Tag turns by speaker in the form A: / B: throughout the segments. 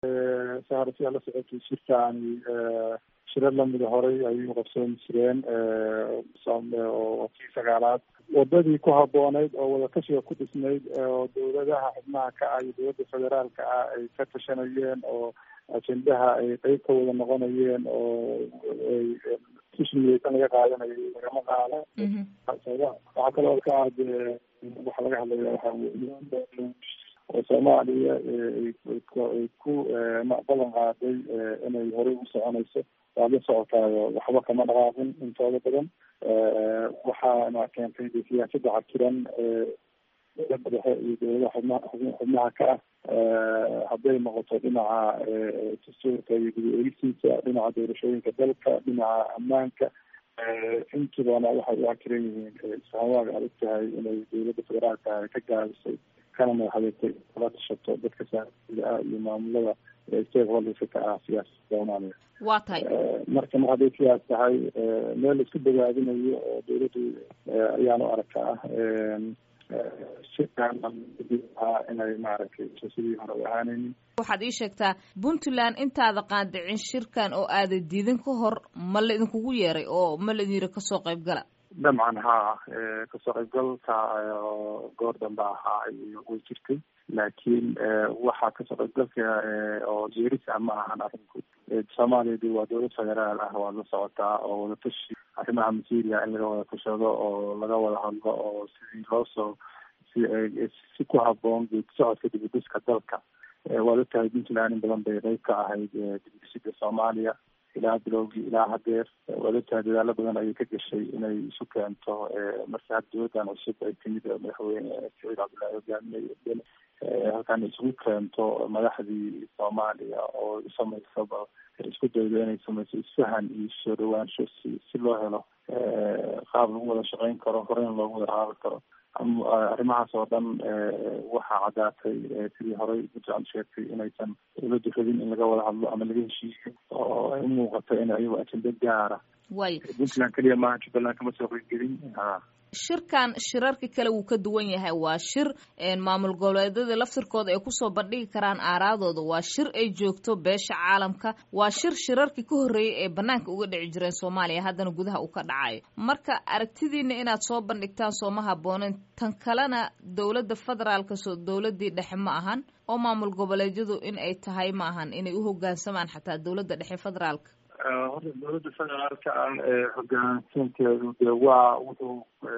A: saarasiyaa la socotay shirkaani shirar lamida horay ayuu qabsoon jireen oo kii sagaalaad wadadii ku habooneyd oo wadatashiga ku dhisnayd oo dawladaha xubnaha ka ah iyo dowladda federaalka ah ay ka tashanayeen oo ajendaha ay qeyb ka wada noqonayeen oo ay tishniyeysan laga qaadanayay lagama qaado waxaa kaloo ka ah dee waxa laga hadlaya waxaa weye oo soomaaliya ay ku ballan qaaday inay horey u soconayso waad la socotaayo waxba kama dhaqaaqin intooda badan waxaana keentay de siyaasadda cakiran dowladda dhexe iyo dowladaha xubnaha xubnaha ka ah hadday noqoto dhinaca dastuurka iyo guda eegisiisa dhinaca doorashooyinka dalka dhinaca ammaanka intibana waxay u cakiran yihiin isfahamaaga adag tahay inay dowladda federaalka ah ka gaabisay kana madaxadeegtay kala tashato dadka saaiga ah iyo maamulada stakeholderska ka ah siyaasada soomaaliya
B: waa tahay
A: marka mar hadday sidaas tahay meel la isku bogaadinayo oo dowladdu ayaan u arkaa shirkan inay maaragtay sidii hore u ahaanaynin
B: waxaad ii sheegtaa puntland intaada qaandicin shirkan oo aada diidan ka hor ma la idinkugu yeeray oo ma la idin yiri kasoo qayb gala
A: dabcan haa kasoo qaybgalka goor dambe ahaa way jirtay laakiin waxaa kasoo qaybgalka oo jeeris ah ma ahan arrinku soomaaliya de waa dowlad federaal ah waad la socotaa oo wadatashi arrimaha material in laga wada tashado oo laga wada hadlo oo sidii loosoo si si ku haboon geedi socodka dibudhiska dalka waad ogtahay puntland in badan bay qeyb ka ahayd dibudhisida soomaaliya ilaa bilowgii ilaa hadeer waad ogtahay dadaalo badan ayay ka gashay inay isu keento marka hadda dowladdan cusub ay timid madaxweyne saciid cabdullaahi hogaaminay halkan isugu keento madaxdii soomaaliya oo samaysaba isku daydo inay samayso isfahan iyo soo dhawaansho si si loo helo qaab lagu wada shaqeyn karo horeyna loogu wada qaadan karo arrimahaas oo dhan waxaa caddaatay sidii horey puntland sheegtay inaysan dowladdu rabin in laga wada hadlo ama laga heshiiyo oo ay umuuqato in ayago ajenda gaara
B: way
A: puntland keliya maaha jubbaland kama soo qeybgelin ha
B: shirkan shirarka kale wuu ka duwan yahay waa shir maamul goboleedyada laftirkooda ay kusoo bandhigi karaan aaraadooda waa shir ay joogto beesha caalamka waa shir shirarkii ka horreeyay ee banaanka uga dhici jireen soomaaliya haddana gudaha uu ka dhacayo marka aragtidiina inaad soo bandhigtaan sooma habboonen tan kalena dowladda federaalka soo dowladii dhexe ma ahan oo maamul goboleedyadu in ay tahay ma ahan inay u hogaansamaan xataa dowladda dhexe federaalka
A: horta dowladda federaalka ah hogaansanteedu de waa wuxuu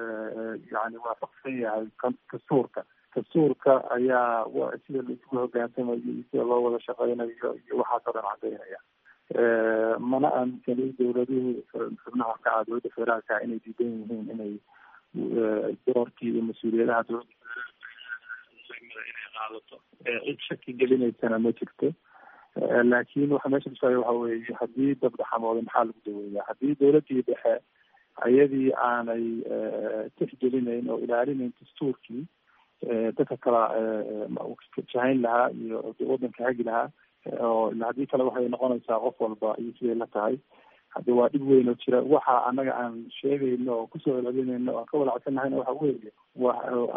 A: yani waafaqsan yahay dastuurka dastuurka ayaa sida laisugu hogaansamayo iyo sida loo wada shaqeynayo iyo waxaas oo dhan cadaynaya mana aaminsani dowladuhu xubnaha ka ah dowladda federaalka inay diidan yihiin inay doorkii iyo mas-uuliyadaha dowladda federaalka inay qaadato cid shaki gelinaysana ma jirto laakin waxa meesha kusaayo waxa weeye haddii dab dhaxamooda maxaa lagu daweeyaa haddii dowladii dhexe ayadii aanay tixgelinayn oo ilaalinayn dastuurkii dadka kala jahayn lahaa iyo wadanka hagi lahaa oo haddii kale waxay noqonaysaa qof walba iyo siday la tahay haddi waa dhib weyn oo jira waxa anaga aan sheegayno oo kusoo celcelinayno aan ka walacsanahayna waxa weeye wa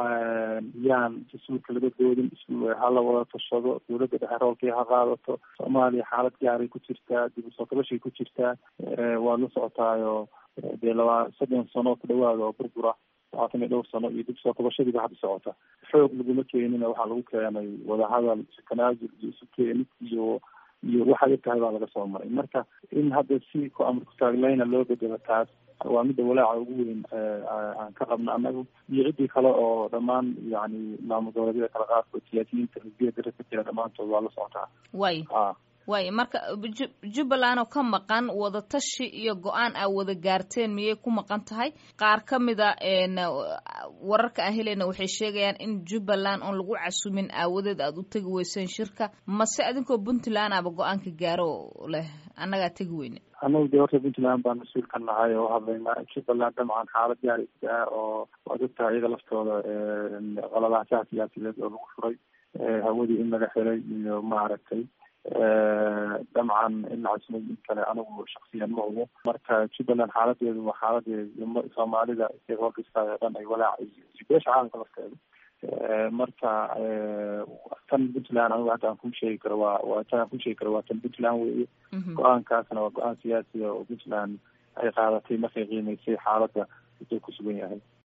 A: yaan dastuurka laga doodin hala wada tashado dowladda dhexe roolkii ha qaadato soomaaliya xaalad gaaray ku jirtaa dib usoo kabashay ku jirtaa waad la socotaayo dee laba soddon sano ku dhawaada oo burbura labaatan iyo dhowr sano iyo dib soo kabashadiiba hadda socota xoog laguma keenina waxaa lagu keenay wadahadal isu tanaasul iyo isu keenid iyo iyo waxaad og tahay baa laga soo maray marka in hadda si ku amar kutaaglayna loo bedelo taas waa midda walaaca ugu weyn aan ka qabno annagu iyo ciddii kale oo dhammaan yani maamul goboleedyada kala qaadkood siyaasiyiinta xisbiya dara ka jira dhammaantood waa la socotaa
B: way
A: a
B: way marka jubbaland oo ka maqan wadatashi iyo go-aan aa wada gaarteen miyay ku maqan tahay qaar ka mida wararka aan helayna waxay sheegayaan in jubbaland oon lagu casumin aawadeed aada u tegi weyseen shirka mase adinkoo puntland aba go-aanka gaaro leh annagaa tegi weyne
A: anagu de horta puntland baan mas-uul ka nahay oo hadlayna jubbaland dabcan xaalad gaaraysa ah oo waad ogtahay iyaga laftooda qaladaashaha siyaasiyeed oo lagu furay hawadii in laga xiray iyo maaragtay dabcan in la casumay in kale anigu shaksiyan ma ogo marka jubbaland xaaladeedu waa xaaladeed soomaalida stakeholderska oo dhan ay walaac iyo beesha caalamka lafteeda marka tan puntland anigu hadda aan kuu sheegi karo waa waa tan aan kuu sheegi karo waa tan puntland weeye go-aankaasna waa go-aan siyaasiya oo puntland ay qaadatay markay qiimeysay xaaladda intuu ku sugan yahay